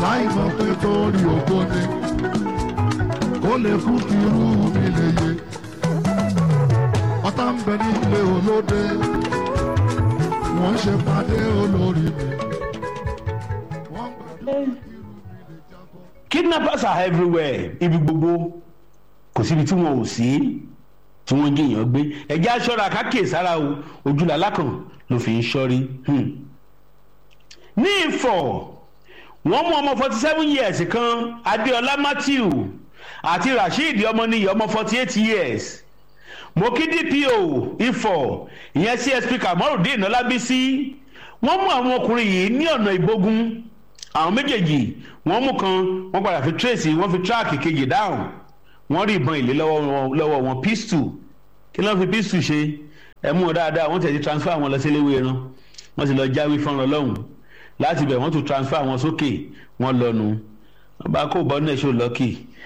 láì mọ̀ pé torí ògo ni ó lè kú kí irú mi lè yé ọ̀tá ń bẹ nílé olóde wọ́n ṣe pàdé olórí mi wọ́n gbàdúrà kí irú mi lè jábọ́. kidnappers are everywhere ibi gbogbo kò síbi tí wọn ò sí tí wọ́n jìyàn gbé ẹ̀jẹ̀ aṣọ́ra kákìí sára o ojúlá lákàn ló fi ń ṣọ́rí. Hmm. ní ìfọ̀ wọ́n mú ọmọ forty seven years kan adéọlá matthew àti rasheed ọmọnìyí ọmọ forty eight years mo kí dpo ifọ̀ ìyẹn csp kamorudeen ọlábísí wọ́n mú àwọn ọkùnrin yìí ní ọ̀nà ìbógun àwọn méjèèjì wọ́n mú kan wọ́n padà fi tracy wọ́n fi tíráàkì kejì dáhùn wọ́n rí ìbọn ìlé lọ́wọ́ wọn lọ́wọ́ wọn pistol kí ló ń fi pistol ṣe ẹ mú wọn dáadáa wọ́n tẹ̀sí transfer wọn lọ sí eléwé ẹran wọ́n sì lọ jáwé fọ́nrán lọ́hùn láti bẹ̀ wọ́n tún transfer wọn sókè wọ́n lọ́nu wọ́n bá kó bọ́ náà ṣó lọ́kì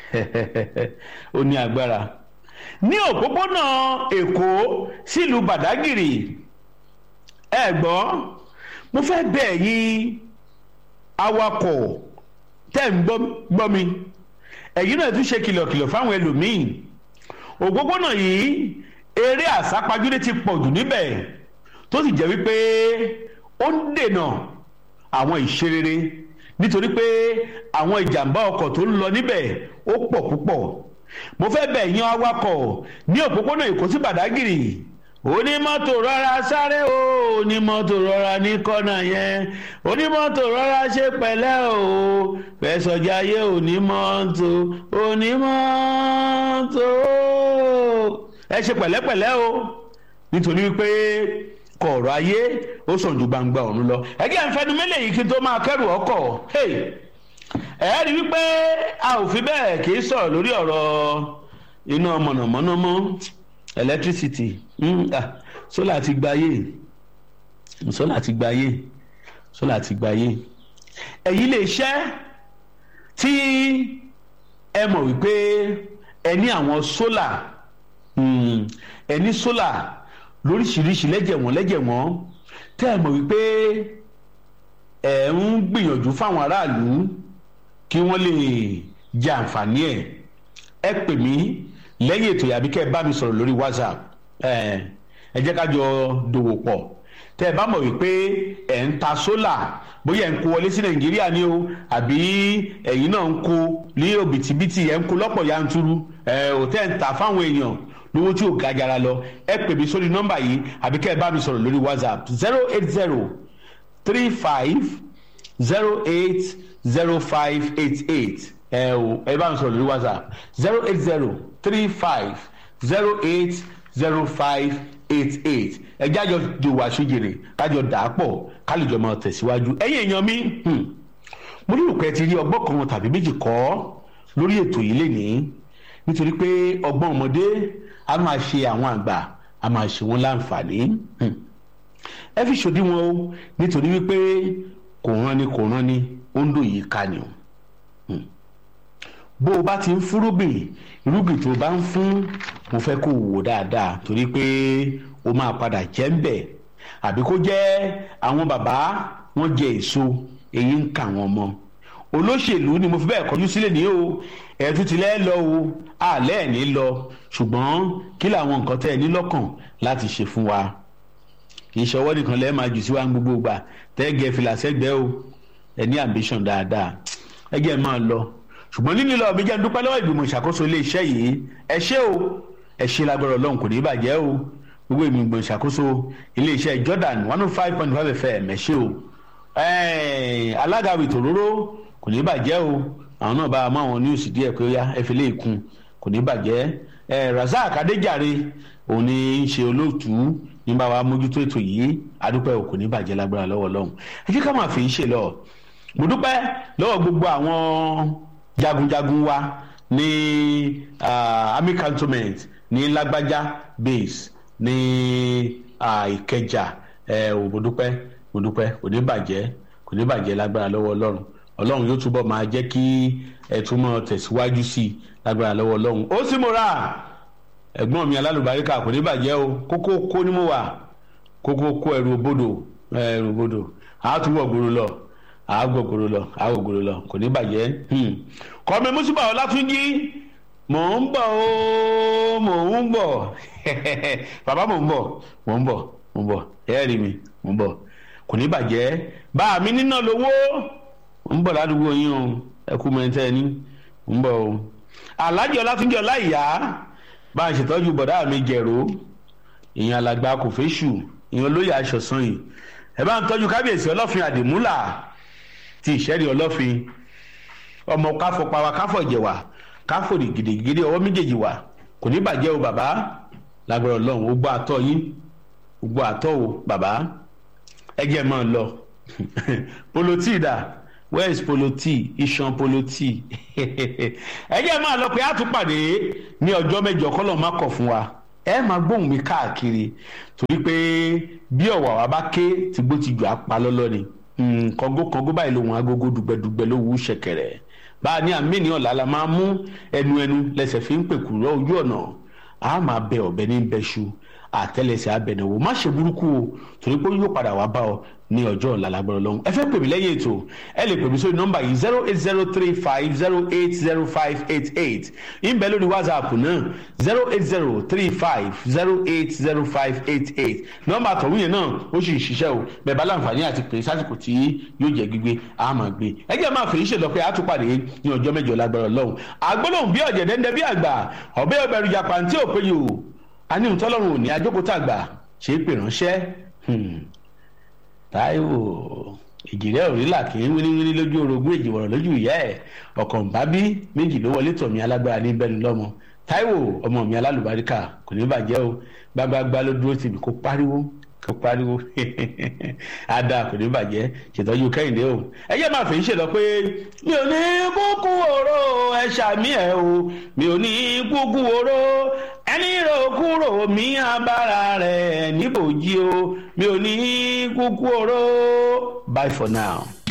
ó ní agbára ní òpópónà èkó sílùú bàdágìrì ẹ gbọ́ mo fẹ́ bẹ̀ yín awakọ̀ tẹ́ ń gbọ́ gbọ́ mi ẹ̀yin náà tún ṣe kìlọ̀kìlọ̀ fáwọn ẹlòmíín òpópónà yìí eré àsápajúdé ti pọ̀ jù níbẹ̀ tó sì jẹ́ wípé ó ń dènà àwọn ìṣerere nítorí pé àwọn ìjàmbá ọkọ̀ tó ń lọ níbẹ̀ ó pọ̀ púpọ̀ mo fẹ́ bẹ̀ yan awakọ̀ ní òpópónà èkó sí bàdágìrì onímọ́tò rọra sáré o onímọ́tò rọra ní kọ́nà yẹn onímọ́tò rọra ṣe pẹ̀lẹ́ o fẹsọ̀jáyé onímọ́tò onímọ́tò ẹ ṣe pẹ̀lẹ́pẹ̀lẹ́ o nítorí wípé kọ̀ọ̀rọ̀ ayé ó sàn ju gbangba ọ̀run lọ ẹgbẹ́ ìfẹ́nu mélòó yìí kí n tó máa kẹ́rù ọkọ̀ ẹ rí wípé a ò fi bẹ́ẹ̀ kì í sọ̀rọ̀ lórí ọ̀rọ̀ iná mọ̀nàmọ́ná mọ́ electricity sólà ti gbayé sólà ti gbayé sólà ti gbayé èyí lè ṣẹ́ tí ẹ mọ̀ wípé ẹ ní àwọn sólà ẹ ní sólà lóríṣiríṣi lẹ́jẹ̀wọ̀n lẹ́jẹ̀wọ̀n tẹ́ ẹ mọ̀ wípé ẹ ń gbìyànjú fáwọn aráàlú kí wọ́n lè jẹ àǹfààní ẹ̀ ẹ pè mí lẹ́yìn ètò yàbí kẹ́ ẹ bá mi sọ̀rọ̀ lórí whatsapp ẹ jẹ́ ká jọ dòwò pọ̀ tẹ́ ẹ bá mọ̀ wípé ẹ̀ ń ta sólà bóyá ẹ̀ ń kó wọlé sí nàìjíríà ni o àbí ẹ̀yin náà ń kó ní òbítíbitì ẹ̀ ń kó lọ́pọ̀ yanturu ẹ̀ ò tẹ́ ń ta fáwọn èèyàn lówó tí ò ga jara lọ ẹ pè mí sórí nọ́mbà yìí àbí kẹ́ ẹ bá mi sọ̀rọ̀ lórí whatsapp zero eight zero three five zero eight zero five eight eight ẹ o ẹ bá mi sọ̀rọ̀ lórí whatsapp zero eight zero three five zero eight zero five eight eight ẹ jájọ jòwó àṣejèrè kájọ dàápọ̀ kálíjọ máa tẹ̀síwájú ẹ̀yin èèyàn mi mo ní òpẹ́ ti rí ọgbọ́n kan tàbí méjì kọ́ lórí ètò yìí lénìí nítorí pé ọgbọ́n ọmọdé a máa ṣe àwọn àgbà a máa ṣe wọn láǹfààní ẹ fi ṣòdiwọ̀n o nítorí wípé kò rán ni kò rán ni ó ń dò yìí ká ni o bó o bá ti ń fúrúgbìn irúgbìn tó o bá ń fún mo fẹ́ kó o wò dáadáa torí pé o máa padà jẹ́ ń bẹ̀ àbí kó jẹ́ àwọn bàbá wọ́n jẹ èso èyí ń kà wọ́n mọ́ olóṣèlú ni mo fi bẹ́ẹ̀ kọjú sílẹ̀ ní o ẹ̀tún tilẹ̀ lọ o àlẹ́ ẹ̀ ní lọ ṣùgbọ́n kí làwọn nǹkan tẹ́ ẹ ní lọ́kàn láti ṣe fún wa kì í ṣọwọ́ nìkan lẹ́ẹ̀ máa jù sí wa ń gbogbo gbà tẹ́gẹ̀ fìlà sẹ́gbẹ́ o ẹ ní ambition dáadáa ẹ jẹ́ máa lọ ṣùgbọ́n nínú ìlọ mi jẹ́ ń dúpẹ́ lọ́wọ́ ìgbìmọ̀ ìṣàkóso iléeṣẹ́ yìí ẹ ṣé o ẹ ṣe lágbára ọlọ́run kò ní bàjẹ́ o gbogbo ìgbìmọ̀ ìṣàkóso iléeṣẹ́ Jordan one oh five point five fm ẹ ṣé o alága wìtòróró kò ní bàjẹ́ o àwọn náà bá a mọ àwọn níwùsì díẹ̀ pé ó yá ẹ fi lè kún kò ní bàjẹ́ ẹ Razak Adéjàre òun ni ń ṣe olóòtú ní bá wa mójútó ètò yìí adúpẹ́ o kò ní bàjẹ́ lágbára lọ́wọ́ lọ́hùn ẹ jẹ́ ká máa fi ń ṣe lọ mo dúpẹ́ lọ́wọ́ gbogbo àwọn jagunjagun wa ní army cantonment ní Lágbájá base ní Ìkẹjà ẹ ò mo dúpẹ́ mo dúpẹ́ kò ní bàjẹ́ kò ní bàjẹ́ lágbára lọ́wọ́ Ọlọ́run ọlọ́run yóò túbọ̀ máa jẹ́ kí ẹ túmọ̀ tẹ̀síwájú sí i lágbára lọ́wọ́ ọlọ́run ó sì mo ra ẹ̀gbọ́n mi alálùbáríkà kò ní bàjẹ́ o kókó kó ní mo wà kókó kó ẹrù òbodò ẹrù òbodò àátúwọ̀ gbòòrò lọ àgògòrò lọ àgògòrò lọ kò ní bàjẹ́ kọ́mi mùsùlùmí ọlátúnjí mò ń bọ̀ ó mò ń bọ̀ bàbá mò ń bọ̀ mò ń bọ̀ mò ń bọ̀ ẹ rí mi mò ń bọ̀ kò ní bàjẹ́ bá mi níná lówó ń bọ̀ ládùúgbò yín o ẹ kú mẹ́tẹ́ ní ń bọ̀ o alájọ ọlátúnjí ọláìyá bá a ṣètọ́jú bọ̀dá mi jẹ̀rọ ìyẹn alàgbà kò fẹ́ ṣù ìyẹn olóyè aṣọ̀sán yìí ẹ bá ń tọ́jú kábíyèsí ọlọ́fin àdìmúlà ti ìṣẹ́rí ọlọ́fin ọmọ káfọ pawa káfọ ìjẹwà káfọ gidigidi ọwọ́ méjèèjì wà kò ní bàjẹ́ o bàbá lágbára ọlọ́run ó gbọ́ àtọ́ yín ó gbọ́ àtọ́ o bàbá ẹ jẹ́ máa lọ poloti dà where is poloti iṣan poloti ẹ jẹ́ máa lọ pé a tún pàdé ní ọjọ́ mẹ́jọ kọ́lọ́ má kọ̀ fún wa ẹ máa gbóhùn mi káàkiri torí pé bí ọ̀wà wa bá ké tìgbó ti jù á pa lọ́lọ́ ni kọ́ngó kọ́ngó báyìí lòun agogo dùgbẹ́dùgbẹ́ ló wú ṣẹ̀kẹ̀rẹ̀ bá a ní àmì ní ọ̀la la máa mú ẹnu ẹnu lẹ́sẹ̀ fi ń pèkúrọ́ ojú ọ̀nà a máa bẹ ọ̀bẹ ní bẹ́ṣu àtẹ́lẹsẹ̀ abẹnẹwò má ṣe burúkú o torí pé yóò padà wá bá ọ ní ọjọ́ ọ̀la lágbára ọlọ́run ẹ fẹ́ pè mí lẹ́yìn ètò ẹ lè pè mí sórí nọ́mbà yìí zero eight zero three five zero eight zero five eight eight ìbẹ̀ lórí whatsapp náà zero eight zero three five zero eight zero five eight eight nọ́mbà àtọ̀hún yẹn náà ó sì ń ṣiṣẹ́ o bẹ́ẹ̀ bá láǹfààní àti pè sásìkò tí yóò jẹ́ gbígbé a máa gbé ẹ jẹ́ máa fèyí ṣèlọ pé a tún pàdé ní ọjọ́ mẹ́jọ lágbára ọlọ́run àgbólóhùn bí ọ̀jẹ̀dẹ́ndẹ́ bí àgbà ọ̀bẹ́ ọbẹ̀rù jàpàǹtí òpéye o a ní ìtọ́lọ́run ò ní ajókòó tàgbà ṣe é pè ránṣẹ́ táíwò ìjìrẹ́ òrìlà kì í wíníwíní lójú orogún èjìwọ̀rọ̀ lójú ìyá ẹ̀ ọ̀kàn bábí méjì ló wọlé tọ̀ mí alágbára ní bẹ́ẹ̀ lọ́mọ táíwò ọmọ mi alálùbáríkà kò ní bàjẹ́ o gbágbágbá ló dúró tì mí kó pariwo kó pariwo ada kò ní bàjẹ́ ṣètọ́jú kẹ́hìndé o ẹ jẹ́ máa fi ń ṣèlọ pé mi ò ní kúkú oró ẹ ṣàmì ẹ o mi ò ní kúkú oró ẹni rò kúrò mí abára rẹ̀ níbòjì o mi ò ní kúkú oró bye for now.